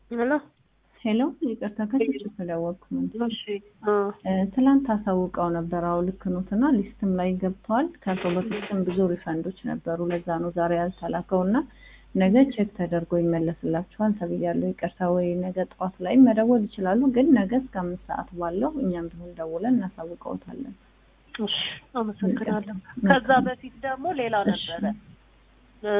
ሄሎ ሄሎ ይቅርታ ከስልክ ስለወቅኩ ነው። እሺ አ እ ትላንት አሳውቀው ነበር። አዎ ልክ ኖት እና ሊስትም ላይ ገብተዋል። ከቶ በፊትም ብዙ ሪፈንዶች ነበሩ። ለዛ ነው ዛሬ ያልተላከው እና ነገ ቼክ ተደርጎ ይመለስላችኋል ተብያለሁ። ይቅርታ ወይ ነገ ጠዋት ላይ መደወል ይችላሉ፣ ግን ነገ እስከ አምስት ሰዓት ባለው እኛም ቢሆን ደውለን እናሳውቀውታለን። እሺ አመሰግናለሁ። ከዛ በፊት ደግሞ ሌላ እሺ። ነበረ እ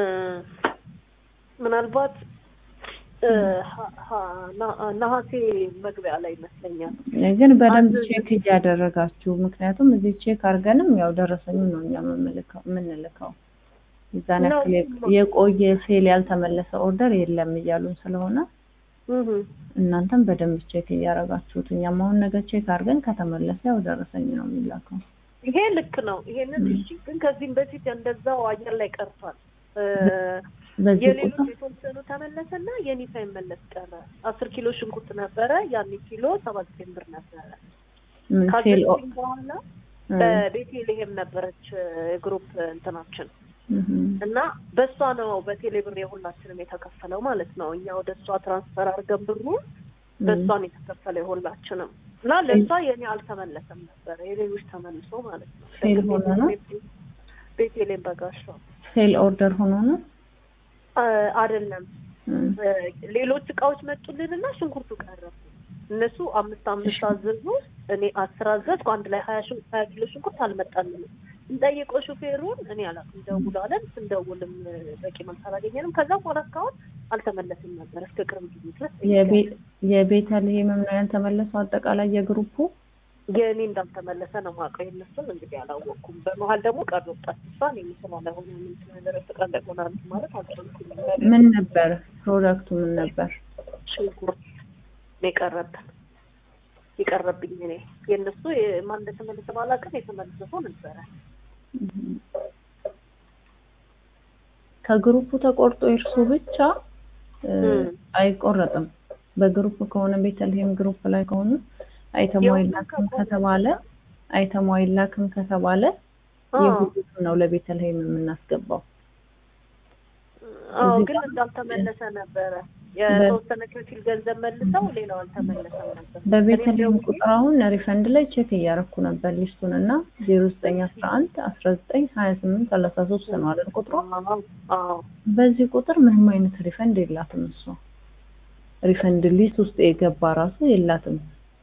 ምናልባት እ ሀ- ሀ- ና- ነሐሴ መግቢያ ላይ ይመስለኛል ግን በደንብ አንድ- ቼክ እያደረጋችሁ ምክንያቱም እዚህ ቼክ አድርገንም ያው ደረሰኙ ነው እኛ የምንልከው የምንልከው የዛን ነው። ያክል የቆ- የቆየ ሴል ያልተመለሰ ኦርደር የለም እያሉን ስለሆነ እህ እናንተም በደንብ ቼክ እያደረጋችሁት እኛም አሁን ነገ ቼክ አድርገን ከተመለሰ ያው ደረሰኝ ነው የሚላከው። ይሄ ልክ ነው። ይሄንን እሺ፣ ግን ከዚህም በፊት እንደዛው አየር ላይ ቀርቷል። እ በዚህ የሌሎች ቁጥር የተወሰኑ ተመለሰና የኔ ሳይመለስ ቀረ። አስር ኪሎ ሽንኩርት ነበረ። ያን ኪሎ ሰባት ዘጠኝ ብር ነበረ። ምን ሴል ኦ- ካዘዝኩኝ በኋላ እ፣ በቤቴልሄም ነበረች ግሩፕ እንትናችን እህ፣ እና በእሷ ነው በቴሌ ብር የሁላችንም የተከፈለው ማለት ነው። እኛ ወደ እሷ ትራንስፈር አድርገን ብሩ በእሷን የተከፈለው የሁላችንም እና ለእሷ የኔ አልተመለሰም ነበረ የሌሎች ተመልሶ ማለት ነው። ፌል ሆኖ ነው? ቤቴሌም በጋሻው ሴል ኦርደር ሆኖ ነው አ- አይደለም እ፣ እ፣ ሌሎች እቃዎች መጡልንና ሽንኩርቱ ቀረ። እነሱ አምስት አምስት አዘዙ፣ እኔ አስር አዘዝኩ። አንድ ላይ ሀያ ሽን- ሀያ ኪሎ ሽንኩርት አልመጣልንም። እንጠይቀው ሹፌሩን እኔ አላውቅም። ደውላለን። ስንደውልም እ፣ በቂ መልስ አላገኘንም። ከዛ በኋላ እስካሁን አልተመለስም ነበር እስከ ቅርብ ጊዜ ድረስ የቤ- የቤተልሔምም ነው ያልተመለሰው አጠቃላይ የግሩፑ የእኔ እንዳልተመለሰ ነው የማውቀው። የእነሱን እንግዲህ አላወቅኩም። በመሀል ደግሞ ቀር ወጣት እሷን የሚስማ ለሆነ ምን ስለደረስ ቀን ለሆነ ማለት አልቻልኩም። ምን ነበር ፕሮዳክቱ ምን ነበር? ሽንኩርት ነው የቀረብን የቀረብኝ እኔ የእነሱ የማን እንደተመለሰ ባላውቅም የተመለሰ ሰው ነበረ። ከግሩፑ ተቆርጦ እርሱ ብቻ እ፣ እም። አይቆረጥም። በግሩፕ ከሆነ ቤተልሔም ግሩፕ ላይ ከሆነ አይተሙ የሁሉም አይላክም ከቆረጠ ከተባለ አይተሙ አይላክም ከተባለ አዎ የሁሉም ነው ለቤተልሔም የምናስገባው። አዎ፣ እዚህ ግን ጋር- እንዳልተመለሰ ነበረ። የተወሰነ ከፊል ገንዘብ መልሰው ሌላው አልተመለሰም ነበር። በቤተልሔም እኔም ደውዬ ቁጥር አሁን ሪፈንድ ላይ ቼክ እያረኩ ነበር ሊስቱን እና ዜሮ ዘጠኝ አስራ አንድ አስራ ዘጠኝ ሀያ ስምንት ሰላሳ ሶስት ነው አይደል ቁጥሩ? አዎ፣ አዎ በዚህ ቁጥር ምንም አይነት ሪፈንድ የላትም እሷ። ሪፈንድ ሊስት ውስጥ የገባ ራሱ የላትም።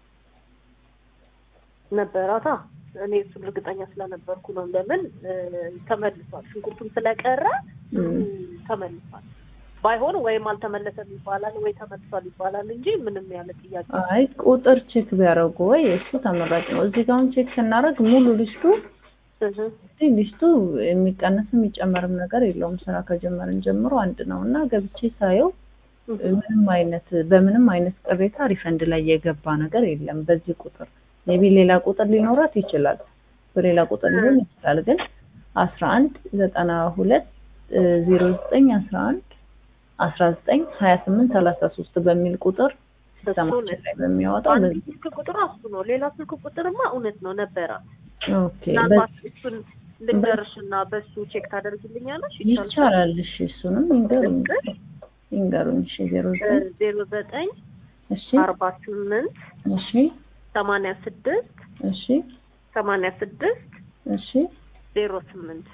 ነበራታ እኔ እሱን እርግጠኛ ስለነበርኩ ነው። ለምን እ፣ ተመልሷል። ሽንኩርቱም ስለቀረ እም። ተመልሷል። ባይሆን ወይም አልተመለሰም ይባላል ወይ ተመልሷል ይባላል እንጂ ምንም ያለ ጥያቄ አይ ቁጥር ቼክ ቢያደርጉ ወይ እሱ ተመራጭ ነው። እዚህ ጋር አሁን ቼክ ስናደርግ ሙሉ ሊስቱ እህ፣ እዚህ ሊስቱ የሚቀነስም የሚጨመርም ነገር የለውም። ስራ ከጀመርን ጀምሮ አንድ ነው እና ገብቼ ሳየው እህ። ምንም አይነት በምንም አይነት ቅሬታ ሪፈንድ ላይ የገባ ነገር የለም። በዚህ ቁጥር ሜቢ ሌላ ቁጥር ሊኖራት ይችላል፣ በሌላ ቁጥር ሊሆን ይችላል። ግን አስራ አንድ ዘጠና ሁለት ዜሮ ዘጠኝ አስራ አንድ አስራ ዘጠኝ ሀያ ስምንት ሰላሳ ሶስት በሚል ቁጥር ሲስተማችን ላይ በሚያወጣው አንድ በዚህ ስልክ ቁጥር እሱ ነው። ሌላ ስልክ ቁጥርማ እውነት ነው ነበረ። ኦኬ ምናልባት እሱን ልንገርሽና በሱ ቼክ ታደርግልኛለሽ? ይቻላል። እሺ እሱንም ይንገሩኝ ቁጥር ይንገሩኝ። እሺ ዜሮ ዘጠኝ ዜሮ ዘጠኝ እሺ አርባ ስምንት እሺ ሰማንያ ስድስት እሺ ሰማንያ ስድስት እሺ ዜሮ ስምንት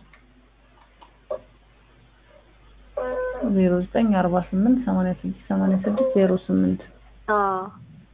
ዜሮ ዘጠኝ አርባ ስምንት ሰማንያ ስድስት ሰማንያ ስድስት ዜሮ ስምንት አዎ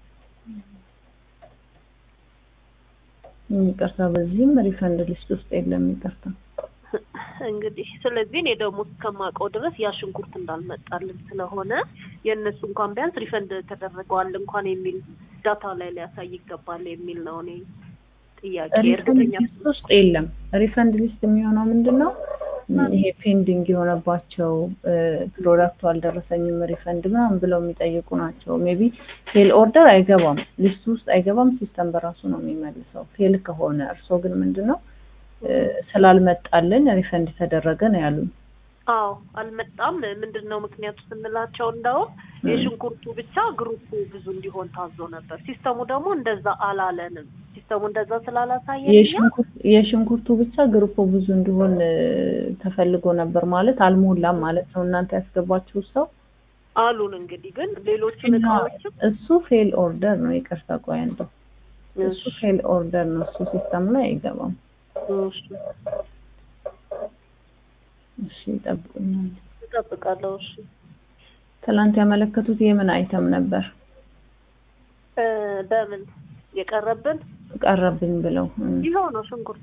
ይቅርታ፣ በዚህም ሪፈንድ ሊስት ውስጥ የለም። ይቅርታ። እንግዲህ ስለዚህ እኔ ደግሞ እስከማውቀው ድረስ ያ ሽንኩርት እንዳልመጣልን ስለሆነ የእነሱ እንኳን ቢያንስ ሪፈንድ ተደረገዋል እንኳን የሚል ዳታ ላይ ሊያሳይ ይገባል የሚል ነው እኔ ጥያቄ። ሪፈንድ እርግጠኛ ሊስት ውስጥ የለም። ሪፈንድ ሊስት የሚሆነው ምንድን ነው? ይሄ ፔንዲንግ የሆነባቸው ፕሮዳክቱ አልደረሰኝም ሪፈንድ ምናምን ብለው የሚጠይቁ ናቸው። ሜቢ ፌል ኦርደር አይገባም፣ ሊስት ውስጥ አይገባም። ሲስተም በራሱ ነው የሚመልሰው ፌል ከሆነ። እርስዎ ግን ምንድን ነው ስላልመጣልን ሪፈንድ ተደረገ ነው ያሉኝ። አዎ አልመጣም። ምንድን ነው ምክንያቱ ስንላቸው እንደውም የሽንኩርቱ ብቻ ግሩፑ ብዙ እንዲሆን ታዞ ነበር። ሲስተሙ ደግሞ እንደዛ አላለንም። ሲስተሙ እንደዛ ስላላሳየ የሽንኩርቱ ብቻ ግሩፑ ብዙ እንዲሆን ተፈልጎ ነበር ማለት አልሞላም ማለት ነው። እናንተ ያስገባችሁ ሰው አሉን። እንግዲህ ግን ሌሎችን እቃዎችም እሱ ፌል ኦርደር ነው። ይቅርታ ቆይ አንተ እሱ ፌል ኦርደር ነው። እሱ ሲስተም ላይ አይገባም። እሺ እሺ ይጠብቁኛል። እጠብቃለሁ። እሺ ትላንት ያመለከቱት የምን አይተም ነበር? እ በምን የቀረብን ቀረብኝ ብለው እ ይኸው ነው ሽንኩርት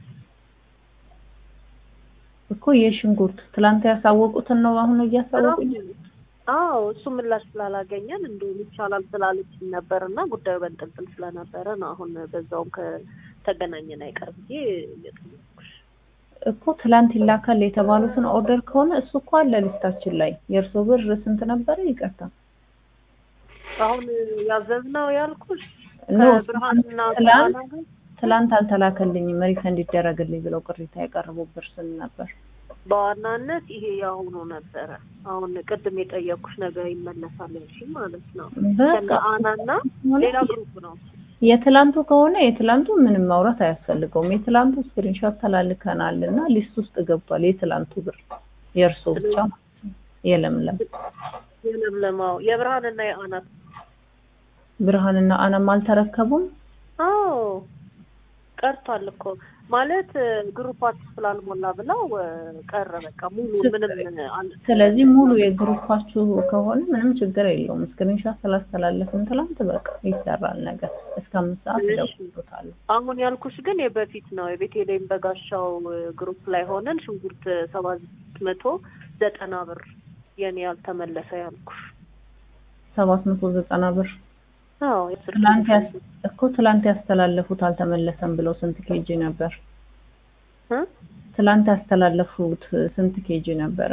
እኮ የሽንኩርት ትላንት ያሳወቁትን ነው አሁን እያሳወቁኝ። አዎ እሱ ምላሽ ስላላገኘን እንደውም ይቻላል ስላለችኝ ነበር እና ጉዳዩ በንጥልጥል ስለነበረ ነው። አሁን በዛውም ከተገናኘን አይቀር ብዬ እየጠየኩሽ እኮ ትላንት ይላካል የተባሉትን ኦርደር ከሆነ እሱ እኮ አለ ሊስታችን ላይ። የእርሶ ብር ስንት ነበረ? ይቅርታ አሁን ያዘዝነው ያልኩሽ ኖ ከብርሃንና ትላንት ከአና ጋር ትላንት አልተላከልኝም ሪፈንድ ይደረግልኝ ብለው ቅሬታ ያቀረቡት ብር ስንት ነበር? በዋናነት ይሄ የአሁኑ ነበረ። አሁን ቅድም የጠየኩሽ ነገር ይመለሳል ያልሽኝ ማለት ነው። በቃ ከነ አናና ሌላ ግሩፕ ነው። የትላንቱ ከሆነ የትላንቱ ምንም ማውራት አያስፈልገውም። የትላንቱ ስክሪንሾት ተላልከናል እና ሊስት ውስጥ ገብቷል። የትላንቱ ብር የእርሶ ብቻ ማለት ነው። የለምለም የለምለማው የብርሃንና የአናት ብርሃንና አናም አልተረከቡም። አዎ ቀርቷል እኮ ማለት ግሩፓችሁ ስላልሞላ ብለው እ፣ ቀረ በቃ ሙሉ ምንም አል- ስለዚህ ሙሉ የግሩፓችሁ ከሆነ ምንም ችግር የለውም። ስክሪንሾት ስላስተላለፍን ትላንት በቃ ይሰራል ነገር እስከ አምስት ሰዓት እሺ። ይደውሉታል። አሁን ያልኩሽ ግን የበፊት ነው። የቤቴሌም በጋሻው እ፣ ግሩፕ ላይ ሆነን ሽንኩርት ሰባት መቶ ዘጠና ብር የኔ ያልተመለሰ ያልኩሽ። ሰባት መቶ ዘጠና ብር አዎ የስልክ ትላንት ያስ እኮ ትላንት ያስተላለፉት አልተመለሰም ብለው ስንት ኬጂ ነበር? እ? ትላንት ያስተላለፉት ስንት ኬጂ ነበረ?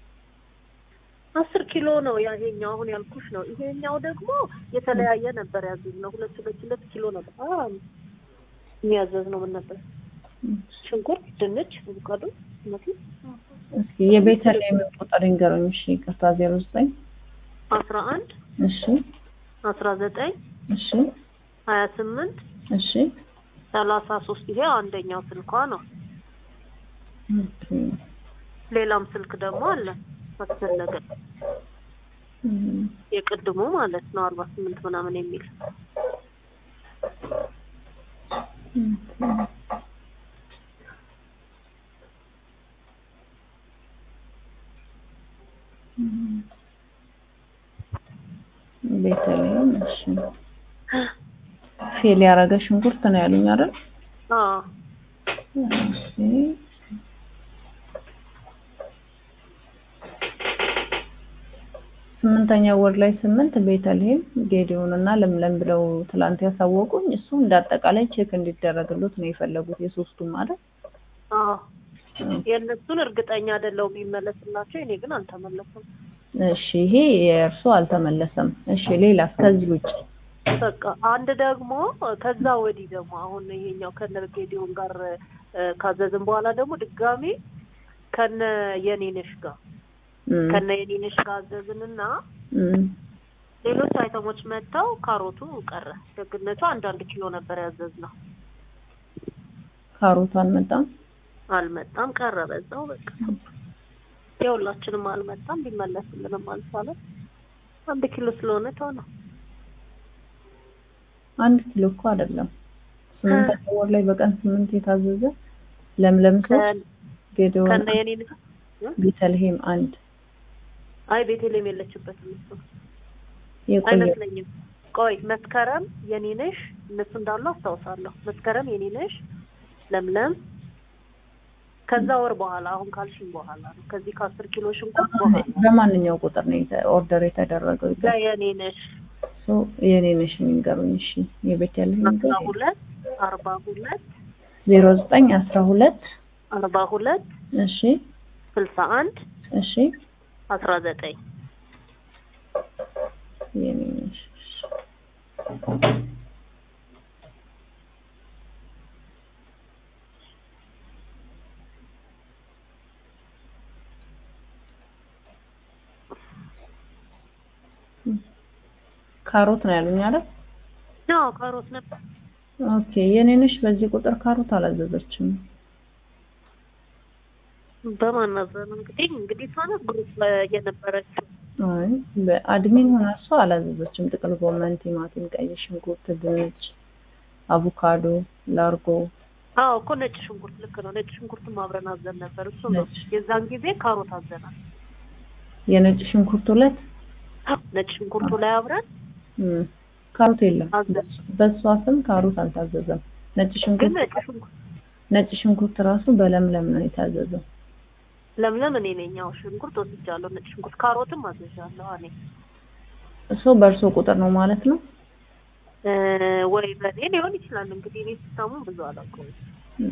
አስር ኪሎ ነው ያሄኛው አሁን ያልኩሽ ነው። ይሄኛው ደግሞ የተለያየ ነበር ያዘዝነው። ሁለት ሁለት ሁለት ኪሎ ነበር አ የሚያዘዝነው ምን ነበር? ሽንኩርት፣ ድንች፣ አቮካዶ፣ ቲማቲም እስኪ የቤተልሔም ቁጥር ይንገሩኝ። እሺ ይቅርታ፣ ዜሮ ዘጠኝ አስራ አንድ እሺ አስራ ዘጠኝ እሺ ሀያ ስምንት እሺ ሰላሳ ሶስት ይሄ አንደኛው ስልኳ ነው። ኦኬ። ሌላም ስልክ ደግሞ አለ አስፈለገ እም፣ የቅድሙ ማለት ነው አርባ ስምንት ምናምን የሚል ኦኬ። እም፣ ቤተልሔም እሺ። ፌል ያደረገ ሽንኩርት ነው ያሉኝ አይደል? አዎ እሺ። ስምንተኛ ወር ላይ ስምንት ቤተልሔም ጌዲዮን እና ለምለም ብለው ትላንት ያሳወቁኝ። እሱ እንደ አጠቃላይ ቼክ እንዲደረግሉት ነው የፈለጉት የሶስቱም ማለት አዎ የእነሱን እርግጠኛ አይደለሁም የሚመለስላቸው። እኔ ግን አልተመለሰም። እሺ ይሄ የእርሱ አልተመለሰም። እሺ ሌላስ ከዚህ ውጭ? በቃ አንድ ደግሞ ከዛ ወዲህ ደግሞ አሁን ይሄኛው ከነ ጌዲዮን ጋር እ፣ ካዘዝን በኋላ ደግሞ ድጋሜ ከነ የኔነሽ ጋር እም፣ ከነ የኔነሽ ጋር አዘዝንና እም፣ ሌሎች አይተሞች መጥተው ካሮቱ ቀረ። ደግነቱ አንዳንድ ኪሎ ነበር ያዘዝነው። ካሮቱ አልመጣም። አልመጣም፣ ቀረ በዛው በቃ የሁላችንም አልመጣም። ቢመለስልንም አልቻለም። አንድ ኪሎ ስለሆነ ተው ነው። አንድ ኪሎ እኮ አይደለም። ስምንተኛ ወር ላይ በቀን ስምንት የታዘዘ ለምለም ሶስት ጌዲዮን ከነ የኔነሽ ቤተልሔም አንድ አይ ቤቴሌም የለችበትም እሱ የቆየ አይመስለኝም። ቆይ መስከረም የኔነሽ እነሱ እንዳሉ አስታውሳለሁ። መስከረም የኔነሽ፣ ለምለም ከዛ ወር በኋላ አሁን ካልሽኝ በኋላ ነው። ከዚህ ከአስር ኪሎ ሽንኩርት በኋላ በማንኛው ቁጥር ነው የተ- ኦርደር የተደረገው? ጋ የኔነሽ ሶ የኔ ነሽ የሚንገሩኝ። እሺ የቤተልሔም አስራ ሁለት አርባ ሁለት ዜሮ ዘጠኝ አስራ ሁለት አርባ ሁለት እሺ ስልሳ አንድ እሺ አስራ ዘጠኝ የኔ ነሽ ካሮት ነው ያሉኝ አይደል? ነው ካሮት ነበር። ኦኬ የኔ ነሽ በዚህ ቁጥር ካሮት አላዘዘችም። በማናዘን እንግዲህ እንግዲህ ሳነ ግሩፕ ላይ የነበረችው አይ በአድሚን ሆና እሷ አላዘዘችም። ጥቅል ጎመን፣ ቲማቲም፣ ቀይ ሽንኩርት፣ ድንች፣ አቮካዶ፣ ላርጎ አዎ እኮ ነጭ ሽንኩርት ልክ ነው። ነጭ ሽንኩርትም አብረን አዘን ነበር። እሱ ነው ነጭ። የዛን ጊዜ ካሮት አዘናል። የነጭ ሽንኩርት ሁለት ነጭ ሽንኩርቱ ላይ አብረን እም፣ ካሮት የለም። አዘን በእሷ ስም ካሮት አልታዘዘም። ነጭ ግን ሽንኩርት ነጭ ሽንኩርት ነጭ ሽንኩርት ራሱ በለምለም ነው የታዘዘው። ለምለም እኔ ነኝ። ያው ሽንኩርት ወስጃለሁ። ነጭ ሽንኩርት ካሮትም አዘዣለሁ እኔ እሱ በእርሶ ቁጥር ነው ማለት ነው። እ፣ ወይ በእኔ ሊሆን ይችላል እንግዲህ እኔ ሲስተሙ ብዙ አላውቀውም። እም።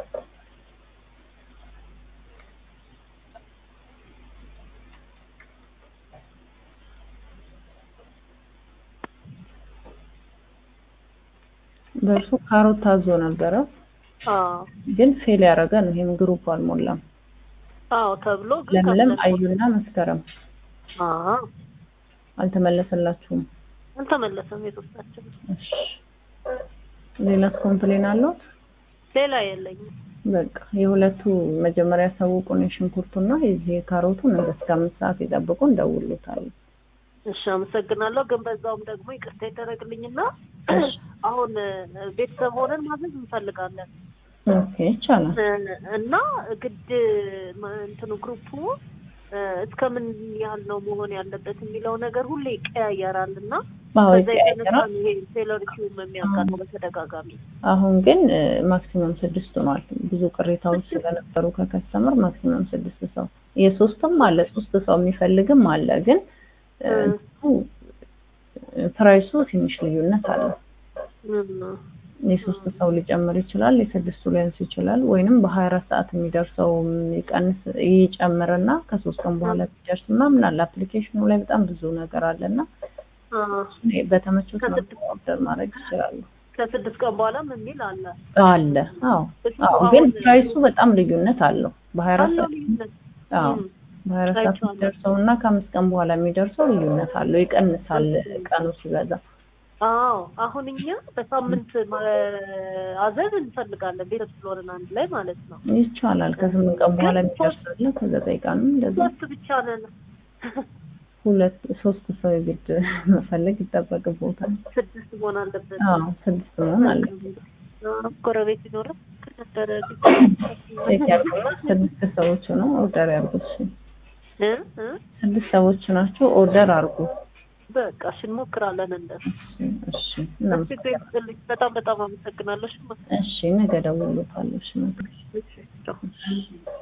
በእርሱ ካሮት ታዞ ነበረ፣ አዎ ግን ፌል ያደረገ ነው። ይሄም ግሩፕ አልሞላም። አዎ ተብሎ ግን ለምለም፣ ካለ- አዩና መስከረም አዎ አልተመለሰላችሁም። አልተመለሰም የሶስታችን። እሺ ሌላስ ኮምፕሌን አለው? ሌላ የለኝም። በቃ የሁለቱ መጀመሪያ ያሳውቁን፣ የሽንኩርቱና የዚህ የካሮቱ ነገ እስከ አምስት ሰዓት የጠብቁ እንደውሉታል። እሺ አመሰግናለሁ። ግን በዛውም ደግሞ ይቅርታ ይደረግልኝና አሁን እ፣ ቤተሰብ ሆነን ማዘዝ እንፈልጋለን ኦኬ ይቻላል። እ፣ እና ግድ ማ- እንትኑ ግሩፑ እ፣ እስከምን ያህል ነው መሆን ያለበት የሚለው ነገር ሁሌ ይቀያየራል እና አዎ ከዛ የተነሳ ይቀያየራል። ነው ይሄ ሴለሪቲውም የሚያጋጥመው በተደጋጋሚ አሁን ግን ማክሲመም ስድስት ሆኗል። ብዙ ቅሬታዎች ስለነበሩ ከከስተመር ማክሲመም ስድስት ሰው የሶስትም አለ ሶስት ሰው የሚፈልግም አለ። ግን እ፣ እ። እንትኑ ፕራይሱ ትንሽ ልዩነት አለው። እም፣ የሶስት ሰው ሊጨምር ይችላል፣ የስድስቱ ሊያንስ ይችላል። ወይንም በሀያ አራት ሰዓት የሚደርሰው ይቀንስ ይጨምርና ከሶስት ቀን በኋላ የሚደርስ ምናምን አለ። አፕሊኬሽኑ ላይ በጣም ብዙ ነገር አለና አ፣ በተመቾት መልኩ ኦርደር ማድረግ ይችላሉ። ከስድስት ቀን በኋላም የሚል አለ አለ አዎ እሱ አዎ። ግን አሁን ፕራይሱ በጣም ልዩነት አለው። በሀያ አራት አለው ሰዓት ልዩነት አዎ እም፣ በሀያ አራት ሰዓት አይቼዋለሁ። የሚደርሰው እና ከአምስት ቀን በኋላ የሚደርሰው ልዩነት አለው፣ ይቀንሳል ቀኑ ሲበዛ። አዎ አሁን እኛ በሳምንት አዘዝ እንፈልጋለን ቤተሰብ ስለሆነን አንድ ላይ ማለት ነው። ይቻላል። ከስምንት ቀን በኋላ ግን የሚደርስ አለ፣ ከዘጠኝ ቀንም እንደዛ ሶስት ብቻ ነን። ሁለት ሶስት ሰው የግድ መፈለግ ይጠበቅቦታል። ስድስት መሆን አለበት። አዎ ስድስት መሆን አለ። አዎ፣ ጎረቤት ይኖራል ከነበረ ቼክ ያድርጉ። ስድስት ሰዎች ነው ኦርደር ያርጉት። እሺ እ እ ስድስት ሰዎች ናቸው ኦርደር አርጉ። በቃ እሺ እንሞክራለን እንደሱ። እሺ እሺ እሺ እናመሰግናለን። ይስጥልኝ። በጣም በጣም አመሰግናለሁ። እሺ እሺ ነገ እደውልልዎታለሁ። እሺ ነገ እሺ ቻው።